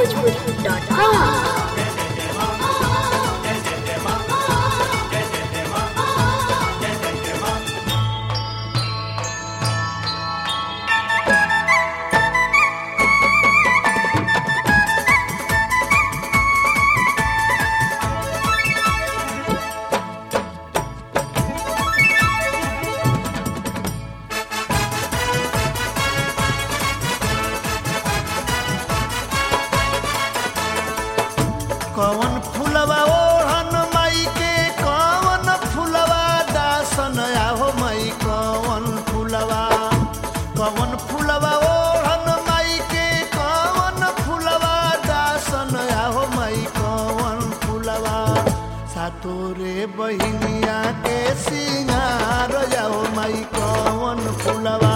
onlinebhojpuri.com. कवन फुलवा ओढ़न माई के कवन फुलवा दासन आहो माई कवन फुलवा कवन फुलवा ओढ़न माई के कवन फुलवा दासन आहो माई कवन फुलवा सातोरे बहिनिया के सिंगार जाहो माई कवन फुलवा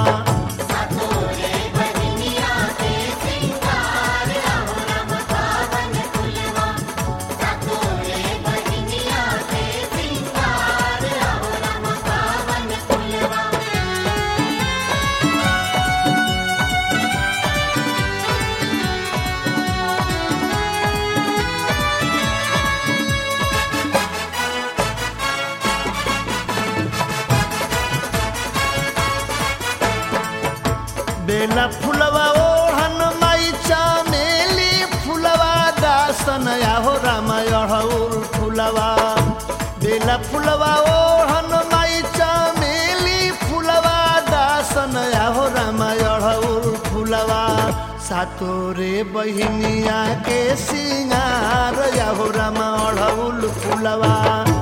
बेला फुलवा ओढ़न माई चामेली फुलवा दासन आहो रामाय अढ़ौल फुलवा बेला फुलवा ओढ़न माई चामेली फुलवा दासन आहो रामाय अढ़ौल फुलवा सातोरे बहिनिया के सिंगार आहो रामा अढ़ौल फुलवा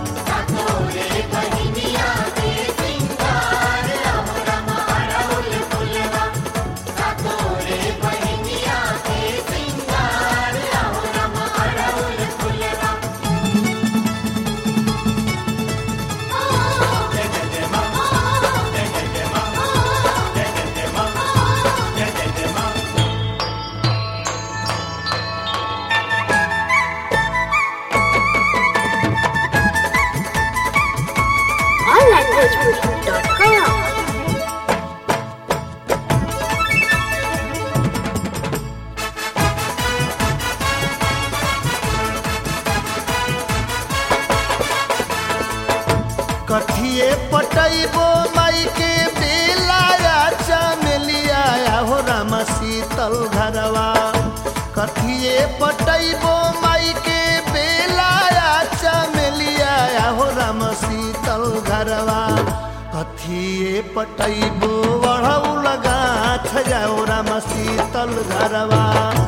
onlinebhojpuri.com. कथिए पटैबो माई के बेलाया चमेलिया हो राम शीतल घरवा कथिए पटैबो माई के बेलाया चमेलिया हो राम शीतल घरवा कथिए पटैबो बढ़ऊ लगा छजाओ राम शीतल घरवा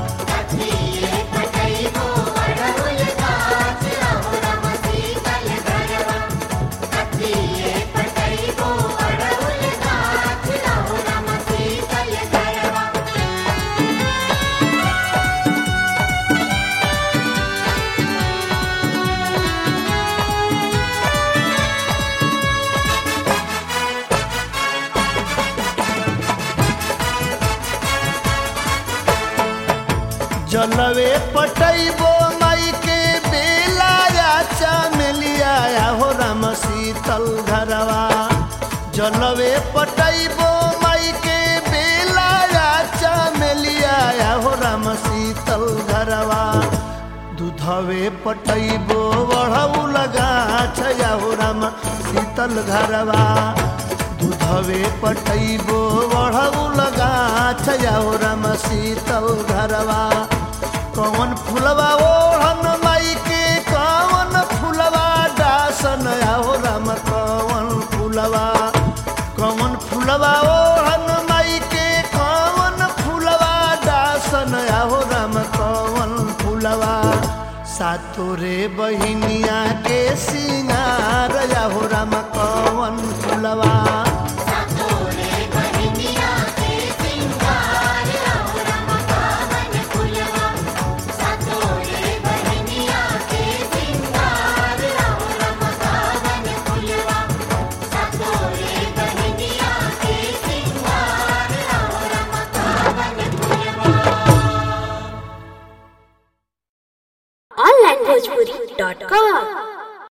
जलवे पटैबो माई के बेलाया चमेलिया हो राम शीतल घरवा जलवे पटैबो माई के बेलाया चमेलिया हो राम शीतल घरवा दूधवे पटैबो बढ़ऊ लगा छया हो राम शीतल घरवा दूधवे पटैबो बढ़ऊ लगा छया हो राम शीतल घरवा कौन फुलवा ओढ़न माई के कौन फुलवा दासन हो राम कौन फुलवा कौन फुलवा ओढ़न माई के कौन फुलवा दासन हो राम कौन फुलवा सातोरे बहिनिया के सिंगार हो राम कौन फुलवा